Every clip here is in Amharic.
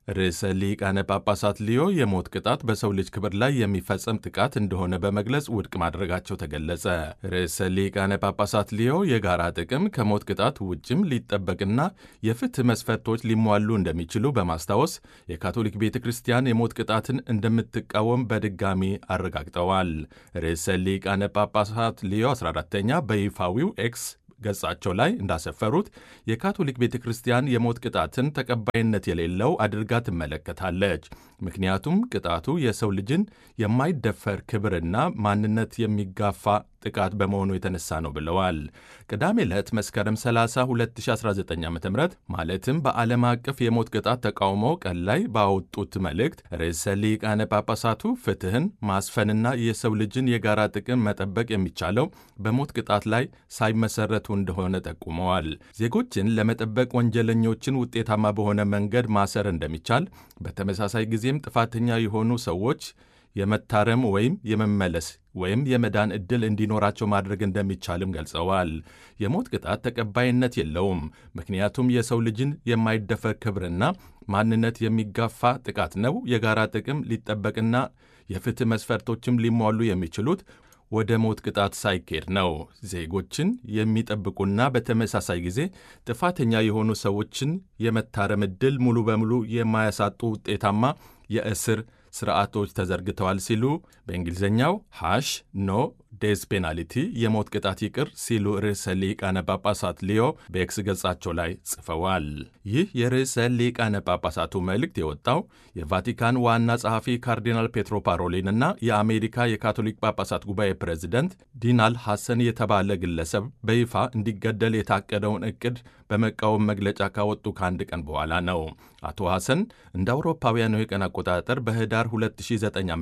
ርዕሰ ሊቃነ ጳጳሳት ሊዮ የሞት ቅጣት በሰው ልጅ ክብር ላይ የሚፈጸም ጥቃት እንደሆነ በመግለጽ ውድቅ ማድረጋቸው ተገለጸ። ርዕሰ ሊቃነ ጳጳሳት ሊዮ የጋራ ጥቅም ከሞት ቅጣት ውጭም ሊጠበቅና የፍትህ መስፈርቶች ሊሟሉ እንደሚችሉ በማስታወስ የካቶሊክ ቤተ ክርስቲያን የሞት ቅጣትን እንደምትቃወም በድጋሚ አረጋግጠዋል። ርዕሰ ሊቃነ ጳጳሳት ሊዮ 14ተኛ በይፋዊው ኤክስ ገጻቸው ላይ እንዳሰፈሩት የካቶሊክ ቤተ ክርስቲያን የሞት ቅጣትን ተቀባይነት የሌለው አድርጋ ትመለከታለች። ምክንያቱም ቅጣቱ የሰው ልጅን የማይደፈር ክብርና ማንነት የሚጋፋ ጥቃት በመሆኑ የተነሳ ነው ብለዋል። ቅዳሜ ዕለት መስከረም 30 2019 ዓ ም ማለትም በዓለም አቀፍ የሞት ቅጣት ተቃውሞ ቀን ላይ ባወጡት መልእክት ርዕሰ ሊቃነ ጳጳሳቱ ፍትህን ማስፈንና የሰው ልጅን የጋራ ጥቅም መጠበቅ የሚቻለው በሞት ቅጣት ላይ ሳይመሰረቱ እንደሆነ ጠቁመዋል። ዜጎችን ለመጠበቅ ወንጀለኞችን ውጤታማ በሆነ መንገድ ማሰር እንደሚቻል፣ በተመሳሳይ ጊዜም ጥፋተኛ የሆኑ ሰዎች የመታረም ወይም የመመለስ ወይም የመዳን ዕድል እንዲኖራቸው ማድረግ እንደሚቻልም ገልጸዋል። የሞት ቅጣት ተቀባይነት የለውም፣ ምክንያቱም የሰው ልጅን የማይደፈር ክብርና ማንነት የሚጋፋ ጥቃት ነው። የጋራ ጥቅም ሊጠበቅና የፍትህ መስፈርቶችም ሊሟሉ የሚችሉት ወደ ሞት ቅጣት ሳይኬድ ነው። ዜጎችን የሚጠብቁና በተመሳሳይ ጊዜ ጥፋተኛ የሆኑ ሰዎችን የመታረም ዕድል ሙሉ በሙሉ የማያሳጡ ውጤታማ የእስር ስርዓቶች ተዘርግተዋል ሲሉ በእንግሊዝኛው ሃሽ ኖ ዴዝ ፔናልቲ የሞት ቅጣት ይቅር ሲሉ ርዕሰ ሊቃነ ጳጳሳት ሊዮ በኤክስ ገጻቸው ላይ ጽፈዋል። ይህ የርዕሰ ሊቃነ ጳጳሳቱ መልእክት የወጣው የቫቲካን ዋና ጸሐፊ ካርዲናል ፔትሮ ፓሮሊን እና የአሜሪካ የካቶሊክ ጳጳሳት ጉባኤ ፕሬዚደንት ዲናል ሐሰን የተባለ ግለሰብ በይፋ እንዲገደል የታቀደውን ዕቅድ በመቃወም መግለጫ ካወጡ ከአንድ ቀን በኋላ ነው። አቶ ሐሰን እንደ አውሮፓውያኑ የቀን አቆጣጠር በህዳር 2009 ዓ ም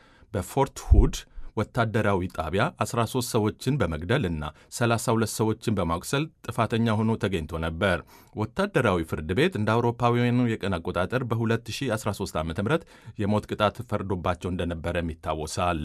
በፎርት ሁድ ወታደራዊ ጣቢያ 13 ሰዎችን በመግደል እና 32 ሰዎችን በማቁሰል ጥፋተኛ ሆኖ ተገኝቶ ነበር። ወታደራዊ ፍርድ ቤት እንደ አውሮፓውያኑ የቀን አቆጣጠር በ2013 ዓ ም የሞት ቅጣት ፈርዶባቸው እንደነበረም ይታወሳል።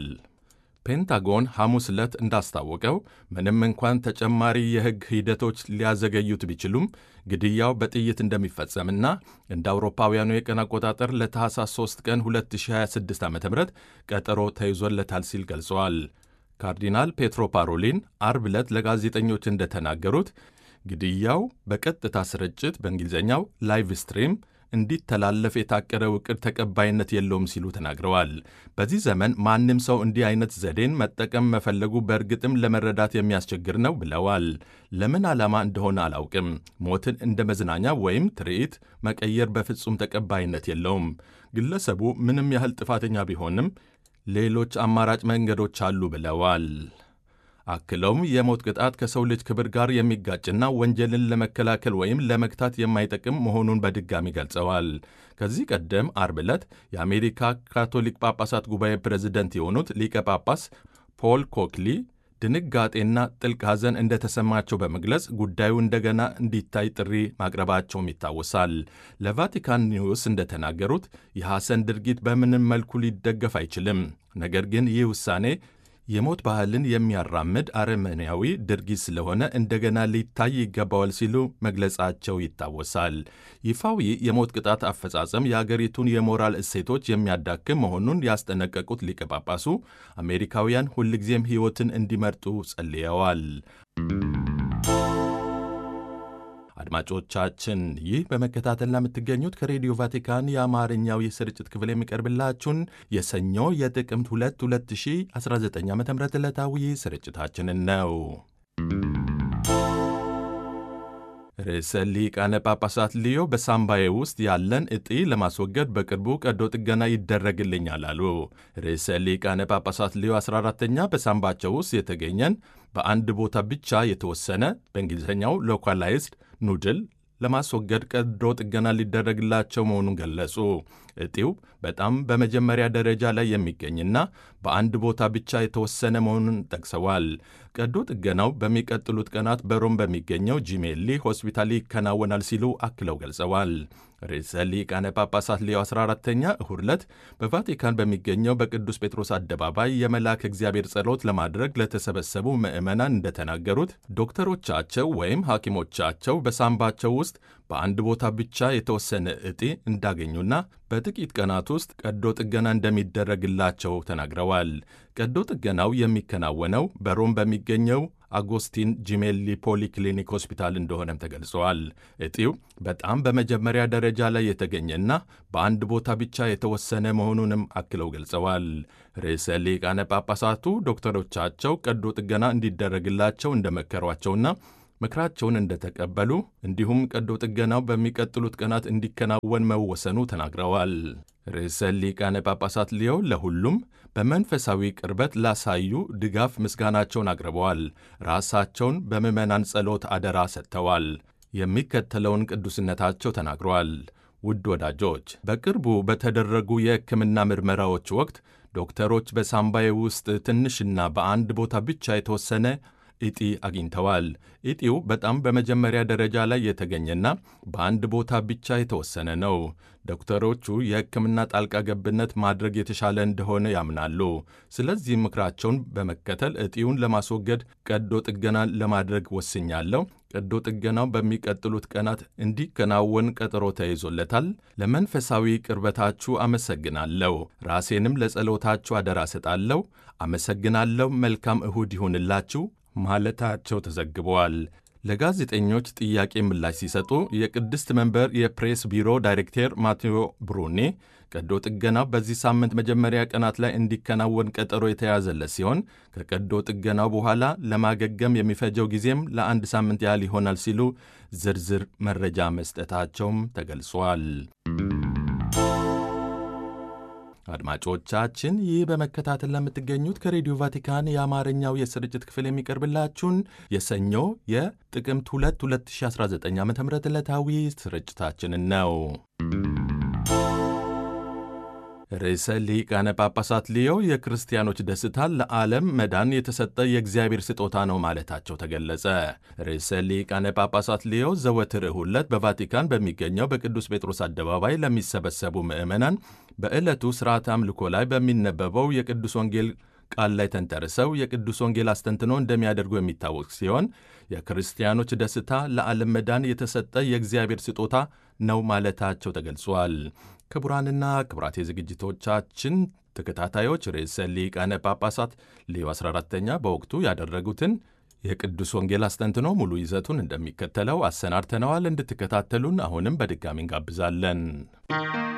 ፔንታጎን ሐሙስ ዕለት እንዳስታወቀው ምንም እንኳን ተጨማሪ የሕግ ሂደቶች ሊያዘገዩት ቢችሉም ግድያው በጥይት እንደሚፈጸምና እንደ አውሮፓውያኑ የቀን አቆጣጠር ለታህሳስ 3 ቀን 2026 ዓ ም ቀጠሮ ተይዞለታል ሲል ገልጸዋል። ካርዲናል ፔትሮ ፓሮሊን አርብ ዕለት ለጋዜጠኞች እንደተናገሩት ግድያው በቀጥታ ስርጭት በእንግሊዝኛው ላይቭ ስትሪም እንዲተላለፍ የታቀደው ዕቅድ ተቀባይነት የለውም ሲሉ ተናግረዋል። በዚህ ዘመን ማንም ሰው እንዲህ አይነት ዘዴን መጠቀም መፈለጉ በእርግጥም ለመረዳት የሚያስቸግር ነው ብለዋል። ለምን ዓላማ እንደሆነ አላውቅም። ሞትን እንደ መዝናኛ ወይም ትርኢት መቀየር በፍጹም ተቀባይነት የለውም። ግለሰቡ ምንም ያህል ጥፋተኛ ቢሆንም ሌሎች አማራጭ መንገዶች አሉ ብለዋል። አክለውም የሞት ቅጣት ከሰው ልጅ ክብር ጋር የሚጋጭና ወንጀልን ለመከላከል ወይም ለመግታት የማይጠቅም መሆኑን በድጋሚ ገልጸዋል። ከዚህ ቀደም አርብ ዕለት የአሜሪካ ካቶሊክ ጳጳሳት ጉባኤ ፕሬዝደንት የሆኑት ሊቀ ጳጳስ ፖል ኮክሊ ድንጋጤና ጥልቅ ሐዘን እንደተሰማቸው በመግለጽ ጉዳዩ እንደገና እንዲታይ ጥሪ ማቅረባቸውም ይታወሳል። ለቫቲካን ኒውስ እንደተናገሩት የሐሰን ድርጊት በምንም መልኩ ሊደገፍ አይችልም። ነገር ግን ይህ ውሳኔ የሞት ባህልን የሚያራምድ አረመኔያዊ ድርጊት ስለሆነ እንደገና ሊታይ ይገባዋል ሲሉ መግለጻቸው ይታወሳል። ይፋዊ የሞት ቅጣት አፈጻጸም የአገሪቱን የሞራል እሴቶች የሚያዳክም መሆኑን ያስጠነቀቁት ሊቀ ጳጳሱ አሜሪካውያን ሁልጊዜም ሕይወትን እንዲመርጡ ጸልየዋል። አድማጮቻችን ይህ በመከታተል ለምትገኙት ከሬዲዮ ቫቲካን የአማርኛው የስርጭት ክፍል የሚቀርብላችሁን የሰኞ የጥቅምት 2 2019 ዓ ም ዕለታዊ ስርጭታችንን ነው። ርዕሰ ሊቃነ ጳጳሳት ሊዮ በሳምባዬ ውስጥ ያለን እጢ ለማስወገድ በቅርቡ ቀዶ ጥገና ይደረግልኛል አሉ። ርዕሰ ሊቃነ ጳጳሳት ሊዮ 14ተኛ በሳምባቸው ውስጥ የተገኘን በአንድ ቦታ ብቻ የተወሰነ በእንግሊዝኛው ሎካላይዝድ ኑድል ለማስወገድ ቀዶ ጥገና ሊደረግላቸው መሆኑን ገለጹ። እጢው በጣም በመጀመሪያ ደረጃ ላይ የሚገኝና በአንድ ቦታ ብቻ የተወሰነ መሆኑን ጠቅሰዋል። ቀዶ ጥገናው በሚቀጥሉት ቀናት በሮም በሚገኘው ጂሜሊ ሆስፒታል ይከናወናል ሲሉ አክለው ገልጸዋል። ርዕሰ ሊቃነ ጳጳሳት ሌዮ 14ተኛ እሁድ ዕለት በቫቲካን በሚገኘው በቅዱስ ጴጥሮስ አደባባይ የመልአከ እግዚአብሔር ጸሎት ለማድረግ ለተሰበሰቡ ምዕመናን እንደተናገሩት ዶክተሮቻቸው ወይም ሐኪሞቻቸው በሳምባቸው ውስጥ በአንድ ቦታ ብቻ የተወሰነ እጢ እንዳገኙና በጥቂት ቀናት ውስጥ ቀዶ ጥገና እንደሚደረግላቸው ተናግረዋል። ቀዶ ጥገናው የሚከናወነው በሮም በሚገኘው አጎስቲን ጂሜሊ ፖሊክሊኒክ ሆስፒታል እንደሆነም ተገልጸዋል። እጢው በጣም በመጀመሪያ ደረጃ ላይ የተገኘና በአንድ ቦታ ብቻ የተወሰነ መሆኑንም አክለው ገልጸዋል። ርዕሰ ሊቃነ ጳጳሳቱ ዶክተሮቻቸው ቀዶ ጥገና እንዲደረግላቸው እንደመከሯቸውና ምክራቸውን እንደተቀበሉ እንዲሁም ቀዶ ጥገናው በሚቀጥሉት ቀናት እንዲከናወን መወሰኑ ተናግረዋል። ርዕሰ ሊቃነ ጳጳሳት ሊዮ ለሁሉም በመንፈሳዊ ቅርበት ላሳዩ ድጋፍ ምስጋናቸውን አቅርበዋል። ራሳቸውን በምዕመናን ጸሎት አደራ ሰጥተዋል። የሚከተለውን ቅዱስነታቸው ተናግረዋል። ውድ ወዳጆች፣ በቅርቡ በተደረጉ የሕክምና ምርመራዎች ወቅት ዶክተሮች በሳምባዬ ውስጥ ትንሽና በአንድ ቦታ ብቻ የተወሰነ እጢ አግኝተዋል። እጢው በጣም በመጀመሪያ ደረጃ ላይ የተገኘና በአንድ ቦታ ብቻ የተወሰነ ነው። ዶክተሮቹ የሕክምና ጣልቃ ገብነት ማድረግ የተሻለ እንደሆነ ያምናሉ። ስለዚህ ምክራቸውን በመከተል እጢውን ለማስወገድ ቀዶ ጥገና ለማድረግ ወስኛለሁ። ቀዶ ጥገናው በሚቀጥሉት ቀናት እንዲከናወን ቀጠሮ ተይዞለታል። ለመንፈሳዊ ቅርበታችሁ አመሰግናለሁ። ራሴንም ለጸሎታችሁ አደራ ሰጣለሁ። አመሰግናለሁ። መልካም እሁድ ይሁንላችሁ ማለታቸው ተዘግበዋል። ለጋዜጠኞች ጥያቄ ምላሽ ሲሰጡ የቅድስት መንበር የፕሬስ ቢሮ ዳይሬክተር ማቴዎ ብሩኔ ቀዶ ጥገናው በዚህ ሳምንት መጀመሪያ ቀናት ላይ እንዲከናወን ቀጠሮ የተያዘለት ሲሆን ከቀዶ ጥገናው በኋላ ለማገገም የሚፈጀው ጊዜም ለአንድ ሳምንት ያህል ይሆናል ሲሉ ዝርዝር መረጃ መስጠታቸውም ተገልጿል። አድማጮቻችን ይህ በመከታተል ለምትገኙት ከሬዲዮ ቫቲካን የአማርኛው የስርጭት ክፍል የሚቀርብላችሁን የሰኞ የጥቅምት 2 2019 ዓ ም ዕለታዊ ስርጭታችንን ነው። ርዕሰ ሊቃነ ጳጳሳት ሊዮ የክርስቲያኖች ደስታ ለዓለም መዳን የተሰጠ የእግዚአብሔር ስጦታ ነው ማለታቸው ተገለጸ። ርዕሰ ሊቃነ ጳጳሳት ሊዮ ዘወትር እሁድ ዕለት በቫቲካን በሚገኘው በቅዱስ ጴጥሮስ አደባባይ ለሚሰበሰቡ ምዕመናን በዕለቱ ሥርዓተ አምልኮ ላይ በሚነበበው የቅዱስ ወንጌል ቃል ላይ ተንተርሰው የቅዱስ ወንጌል አስተንትኖ እንደሚያደርጉ የሚታወቅ ሲሆን የክርስቲያኖች ደስታ ለዓለም መዳን የተሰጠ የእግዚአብሔር ስጦታ ነው ማለታቸው ተገልጿል። ክቡራንና ክቡራት የዝግጅቶቻችን ተከታታዮች ርዕሰ ሊቃነ ጳጳሳት ሌዮ 14ተኛ በወቅቱ ያደረጉትን የቅዱስ ወንጌል አስተንትኖ ሙሉ ይዘቱን እንደሚከተለው አሰናድተነዋል። እንድትከታተሉን አሁንም በድጋሚ እንጋብዛለን።